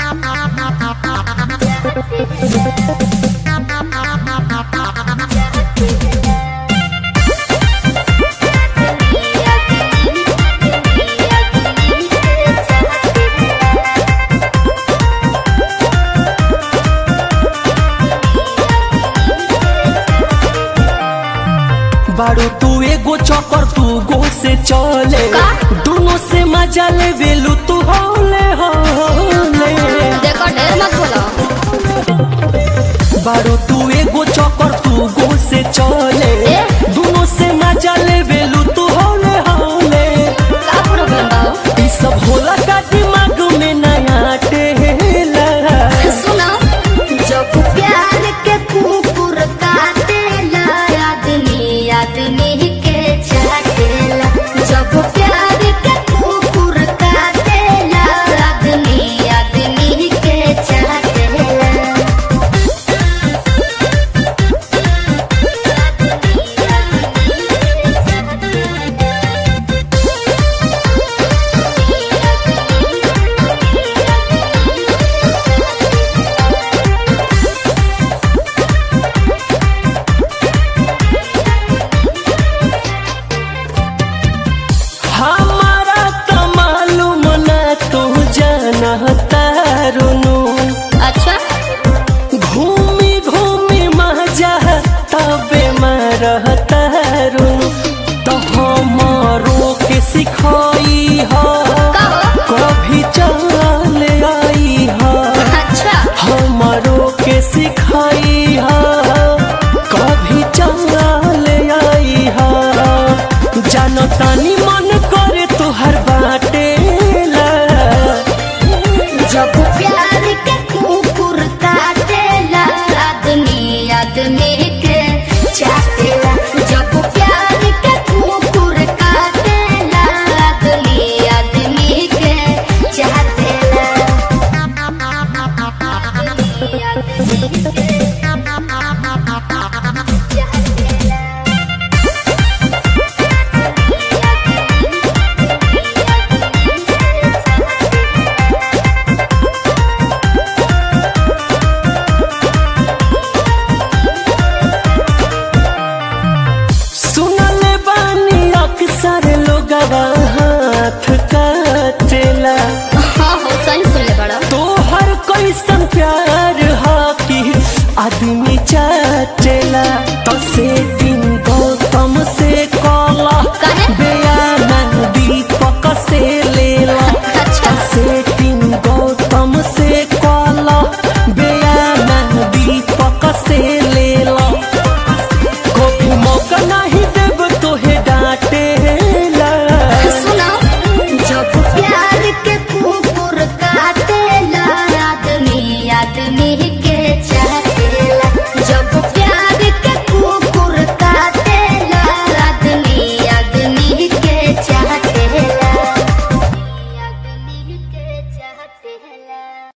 बारू तू एगो चौकर तू गो से चले का? दोनों से मजा ले वेलू तू होले होले देखो ढेर मत बोलो बारू तू एगो चौकर तू गो से चले ए? दोनों से मजा ले वेलू तू होले होले का प्रॉब्लम बा हो? ई सब होला का दिमाग में नया टेला सुनो जब प्यार के कुकुर काटेला आदमी आदमी के चाटेला जब प्यार के कुकुर काटेला आदमी आदमी के चाटेला हमारा तो मालूम ना तू जानता रुनु अच्छा घूमी घूमी मजा तबे मरता रुनु तो हमारो के सिखाई हो का हो? कभी चल आई हो अच्छा हमारो के सिखा